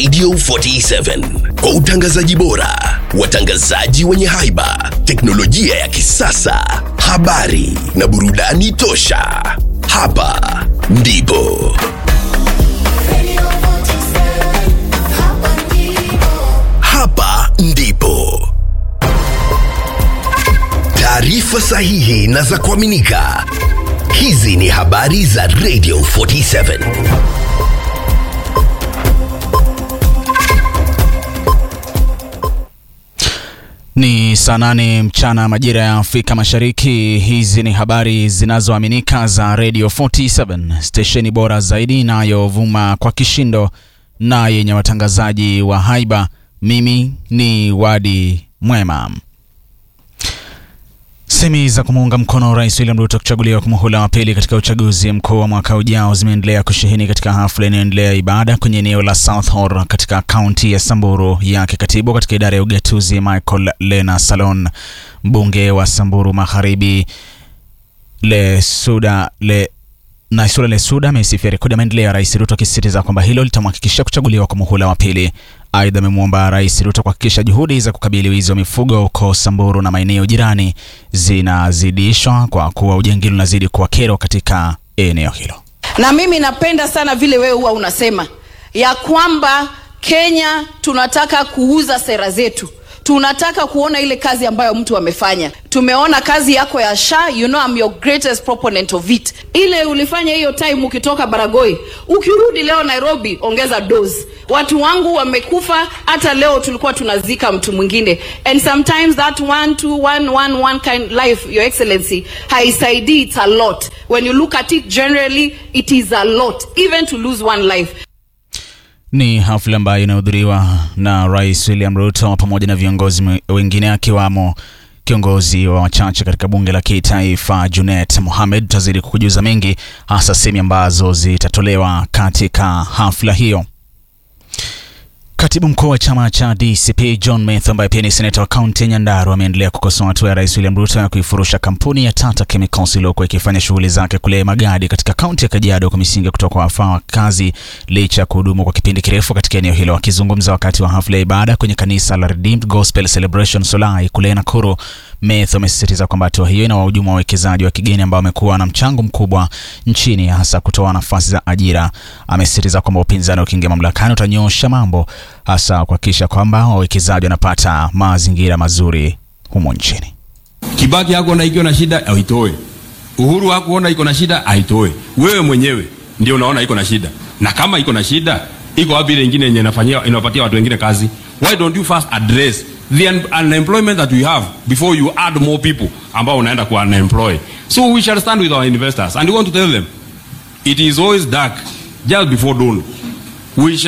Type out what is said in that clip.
Radio 47 kwa utangazaji bora, watangazaji wenye haiba, teknolojia ya kisasa, habari na burudani tosha. Hapa ndipo hapa ndipo taarifa sahihi na za kuaminika. Hizi ni habari za Radio 47. Ni saa nane mchana majira ya Afrika Mashariki. Hizi ni habari zinazoaminika za Radio 47, stesheni bora zaidi inayovuma kwa kishindo na yenye watangazaji wa haiba. Mimi ni Wadi Mwema. Semi za kumuunga mkono Rais William Ruto kuchaguliwa kwa muhula wa pili katika uchaguzi mkuu wa mwaka ujao zimeendelea kusheheni katika hafla inayoendelea ibada kwenye eneo la South Horr katika kaunti ya Samburu. Yake katibu katika idara ya ugatuzi Michael Lena Salon, mbunge wa Samburu Magharibi Lesuda le Naisula Lesuda amesifia rekodi ya maendeleo ya Rais Ruto akisisitiza kwamba hilo litamhakikisha kuchaguliwa kwa muhula wa pili. Aidha, amemwomba Rais Ruto kuhakikisha juhudi za kukabili wizi wa mifugo huko Samburu na maeneo jirani zinazidishwa kwa kuwa ujangili unazidi kuwa kero katika eneo hilo. Na mimi napenda sana vile wewe huwa unasema ya kwamba Kenya tunataka kuuza sera zetu, tunataka kuona ile kazi ambayo mtu amefanya. Tumeona kazi yako ya SHA, you know I'm your greatest proponent of it. Ile ulifanya hiyo time ukitoka Baragoi, ukirudi leo Nairobi, ongeza dose. Watu wangu wamekufa, hata leo tulikuwa tunazika mtu mwingine, and sometimes that one two one one one kind life, your excellency, haisaidii. It's a lot when you look at it generally, it is a lot even to lose one life. Ni hafla ambayo inahudhuriwa na Rais William Ruto pamoja na viongozi wengine akiwamo kiongozi wa wachache katika bunge la kitaifa Junet Mohamed. Tutazidi kukujuza mengi, hasa sehemu ambazo zitatolewa katika hafla hiyo. Katibu mkuu wa chama cha DCP John Mathew ambaye pia ni seneta wa kaunti ya Nyandarua ameendelea kukosoa hatua ya rais William Ruto ya kuifurusha kampuni ya Tata Chemicals iliyokuwa ikifanya shughuli zake kule Magadi katika kaunti ya Kajiado kwa misingi kutoka wafaa wa kazi licha ya kuhudumu kwa kipindi kirefu katika eneo hilo. Akizungumza wakati wa hafla ya ibada kwenye kanisa la Redeemed Gospel Celebration Solai kule Nakuru, Mathew amesisitiza kwamba hatua hiyo ina wahujumu wa wawekezaji wa kigeni ambao wamekuwa na mchango mkubwa nchini hasa kutoa nafasi za ajira. Amesisitiza kwamba upinzani ukiingia mamlakani utanyoosha mambo hasa kuhakikisha kwamba wawekezaji wanapata mazingira mazuri humo nchini. Kibaki hakuona ikiwa na shida aitoe. Uhuru hakuona iko na shida aitoe. Wewe mwenyewe ndio unaona iko na shida, na kama iko na shida, iko wapi ile nyingine yenye inafanyia inapatia watu wengine kazi? Why don't you first address the un unemployment that we have before you add more people ambao unaenda ku unemploy? So we shall stand with our investors and we want to tell them it is always dark just before dawn. We shall